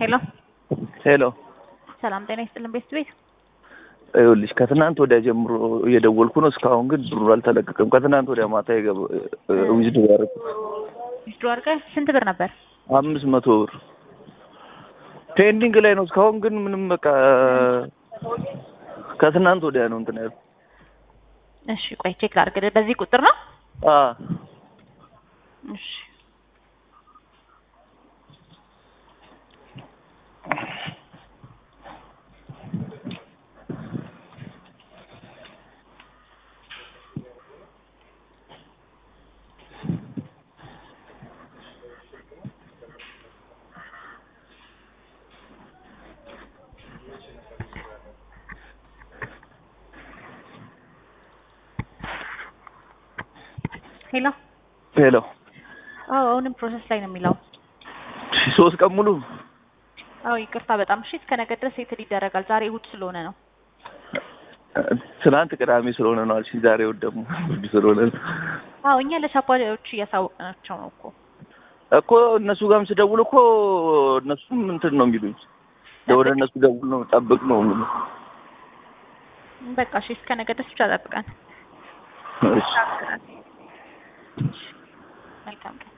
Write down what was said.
ሄሎ ሄሎ ሰላም ጤና ይስጥልን ቤት ቤት ይኸውልሽ ከትናንት ወዲያ ጀምሮ እየደወልኩ ነው። እስካሁን ግን ብሩ አልተለቀቀም። ከትናንት ወዲያ ማታ ዊዝድ ያደረኩት ዊዝድሮ አድርገህ ስንት ብር ነበር? አምስት መቶ ብር ፔንዲንግ ላይ ነው። እስካሁን ግን ምንም በቃ ከትናንት ወዲያ ነው እንትን ያልኩት። እሺ ቆይ ቼክ ላድርግ። በዚህ ቁጥር ነው? አ እሺ ሄሎ ሄሎ አዎ አሁንም ፕሮሰስ ላይ ነው የሚለው። ሶስት ቀን ሙሉ አዎ ይቅርታ በጣም እሺ። እስከ ነገ ድረስ ሴትል ይደረጋል። ዛሬ እሑድ ስለሆነ ነው። ትናንት ቅዳሜ ስለሆነ ነው አልሽኝ። ዛሬ እሑድ ደግሞ እሑድ ስለሆነ ነው አዎ እኛ ለሻፓዎች እያሳወቅናቸው ነው እኮ እኮ እነሱ ጋርም ስደውል እኮ እነሱም እንትን ነው የሚሉኝ። ወደ እነሱ ደውል ነው ጠብቅ ነው የሚሉኝ። በቃ እሺ እስከ ነገ ድረስ ብቻ ጠብቀን። እሺ መልካም ቀን